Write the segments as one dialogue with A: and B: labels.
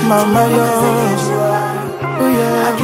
A: mama yo Oh yeah,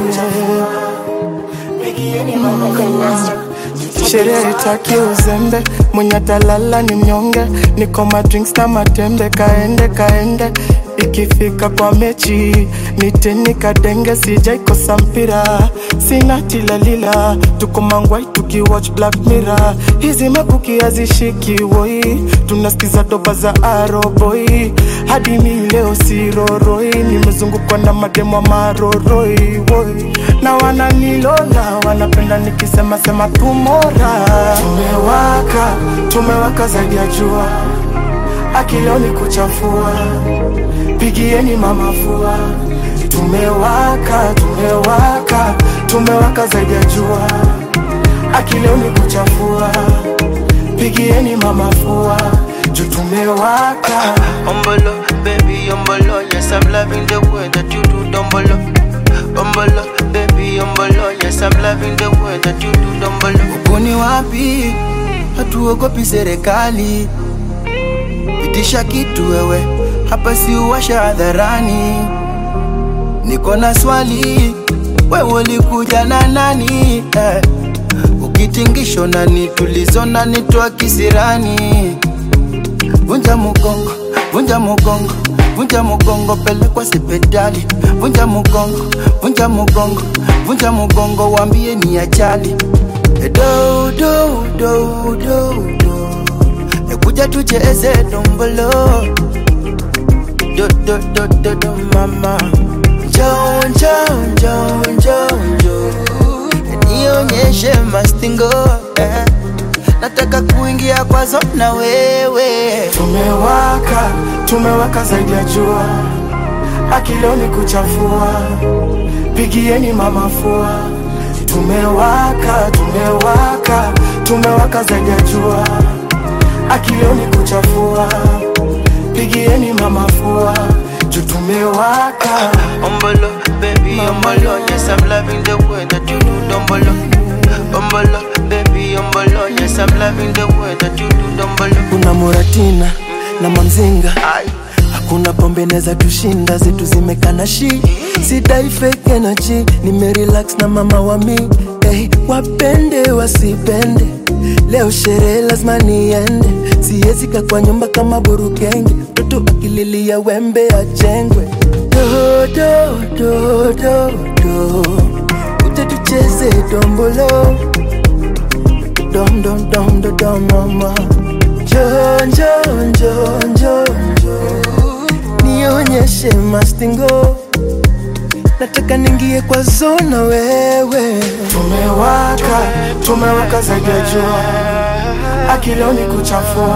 A: yeah. Sherehe taki uzembe, mwenye atalala ni mnyonge, niko ma drinks na matembe, kaende kaende ikifika kwa mechi niteni kadenge, sijaikosa mpira, sina tilalila, tuko mangwai tukiwatch Black Mirror, hizi mabuki hazishiki woi, tunasikiza doba za aroboi, hadi mi leo siroroi, nimezungukwa na mademo maroroi woi, na wananilola, wanapenda nikisema sema tumora, tumewaka, tumewaka zaidi ya jua, akileo ni kuchafua pigieni mama fua, tumewaka tumewaka tumewaka zaidi ya jua, akileo ni kuchafua, pigieni mama fua, juu tumewaka.
B: Umbolo, baby, umbolo, yes, I'm loving the way that you do dumbolo. Umbolo, baby, umbolo, yes, I'm loving the way that you do dumbolo.
C: Uko ni wapi? Hatuogopi serikali, pitisha kitu wewe, hapa si uwasha hadharani. Niko na swali, wewe ulikuja na nani? Eh, ukitingisho nani tulizo na nitwa kisirani. Vunja mugongo, vunja mugongo, vunja mugongo, pelekwa sipedali. Vunja mugongo, vunja mugongo, vunja mugongo, wambie ni ajali. Eh, Do do do do do, Eh, kuja tucheze dombolo. Do do do do do mama, njoo njoo njoo njoo njoo, Eh, nionyeshe mastingo eh. Nataka kuingia kwazo na wewe
A: Tumewaka, tumewaka zaidi ya jua, akileo ni kuchafua, pigieni mama fua. Tumewaka, tumewaka, tumewaka zaidi ya jua, akileo ni kuchafua, pigieni mama fua, juu tumewaka.
B: Umbolo, baby, umbolo, yes, I'm loving the way that you do dumbolo. Umbolo, baby, umbolo, yes, I'm loving the way that you do dumbolo.
C: kuna Muratina na Mamzinga,
B: Ay,
C: hakuna pombe neza tushinda, zetu zimekana shi sidai fake energy, nimerelax na mama wa mi hey, wapende wasipende, leo sherehe lazima niende, siwezi kaa kwa nyumba kama burukenge, mtoto akililia wembe ajengwe do do do do do, uje tucheze dombolo dom dom dom dom dom mama jo jo jo jo jo nionyeshe mastingo nataka ningie kwa zona wewe
A: Tumewaka, tumewaka zaidi ya jua, akileo ni kuchafua,